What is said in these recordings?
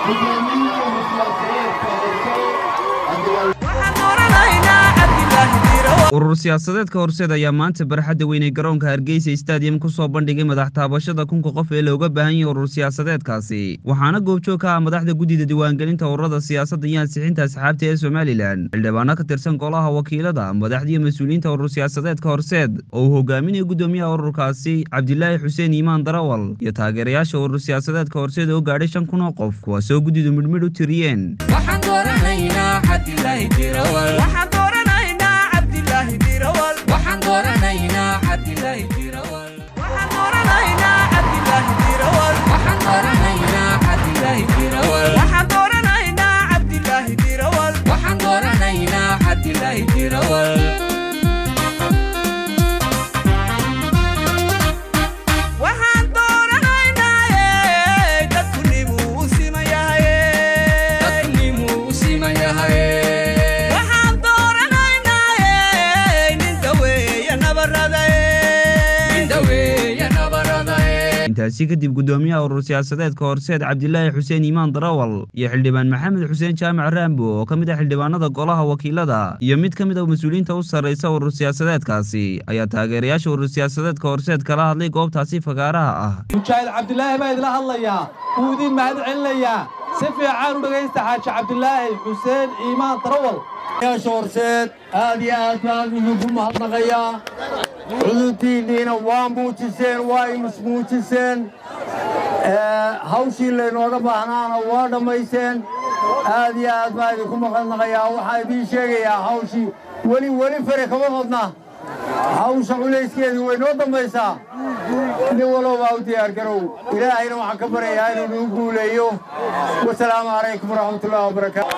urur siyaasadeedka horseed ayaa maanta barxadda weynay garoonka hargeysa stadium ku soo bandhigay madax taabashada kunka qof ee looga baahan yahay urur siyaasadeedkaasi waxaana goobjoog ka ah madaxda guddida diiwaangelinta ururada siyaasadda iyo ansixinta asxaabta ee somalilan xildhibaano ka tirsan golaha wakiilada madaxdiiyo mas-uuliyiinta urur siyaasadeedka horseed oo uu hogaaminaya guddoomiyaha ururkaasi cabdilaahi xuseen iimaan darawal iyo taageerayaasha urur siyaasadeedka horseed oo gaadhay shan kun oo qof kuwaasoo guddidu midhmidh u tiriyeen intaasi kadib guddoomiyaha urur siyaasadeedka horseed cabdilaahi xuseen iimaan darawal iyo xildhibaan maxamed xuseen jaamac raambo oo ka mid ah xildhibaanada golaha wakiilada iyo mid ka mid a mas-uuliyiinta u sarraysa urur siyaasadeedkaasi ayaa taageerayaasha urur siyaasadeedka horseed kala hadlay goobtaasi fagaaraha ah mujaahid cabdilaahi baa idila hadlayaa wuu idiin mahad celinayaa si fiican u dhegaysta xaaji cabdilaahi xuseen iimaan darawal yaasha horseed aad iyo aad baan idinku mahadnaqayaa cudurtiinniina waa muujiseen waa imusmuujiseen hawshii laynooga baahnaana waa dhammayseen aad iyo aad baan idinku mahadnaqayaa waxaan idiin sheegayaa hawshii weli weli fare kama hodna hawsha culayskeedii way noo dambaysaa nin walowbaa u diyaargarow ilaahayna waxaan ka baryayaa inuu nagu guuleeyo wasalaamu calaykum waraxmatullahi wabarakaatu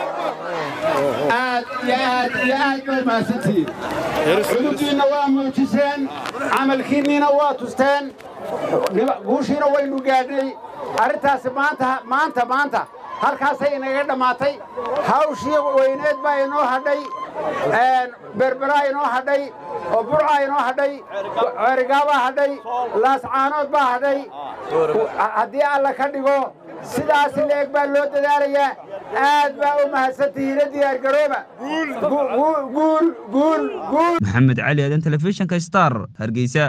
aad iyo aad iyo aad bay mahadsantihiin cudurdiinna waa muujiseen camalkiinniina waa tusteen guushiina waynu gaadhnay arrintaasi maanta maanta maanta halkaasay inaga dhammaatay hawshii weyneed baa inoo hadhay berberaa inoo hadhay oo burcaa inoo hadhay ceerigaabaa hadhay laascaanood baa hadhay haddii alla ka dhigo sidaas leeg baa loo dadaalayaa aad baa u mahadsantihiina diyaargarooba maxamed cali aadan telefishinka star hargeysa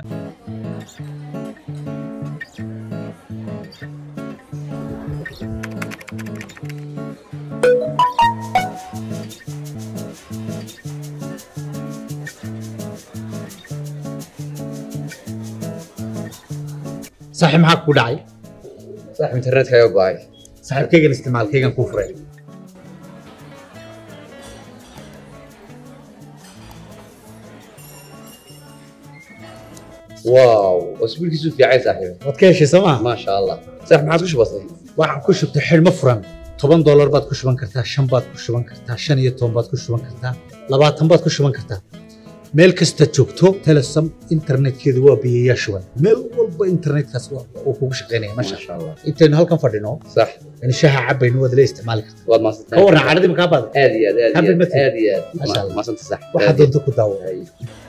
saaxiib maxaa ku dhacay saaxiib internetkaaga go'ay saaxiibkaygan isticmaalkaygan kuu furay waaw wasbiilkiisu fiicay saaxiib waad ka heshay soo maa maasha allah saaxiib maxaad ku shubatay waxaan ku shubtay xidhmo furan toban doolar baad ku shuban kartaa shan baad ku shuban kartaa shan iyo toban baad ku shuban kartaa labaatan baad ku shuban kartaa meel kasta joogto telesom internetkeedu waa biyayaa shuban meel walba internetkaas uu kugu shaqaynaya masha maasha allah intaynu halkan fadhino sax in shaha cabaynu waad la isticmaali kartaa waad maasantay ka warran cadhadii makaa baada aad iyo aad aad iyo Happy aad birthday. aad iyo Masha aad Allah. maasanta sax waxaad doonto ku daawo Ay.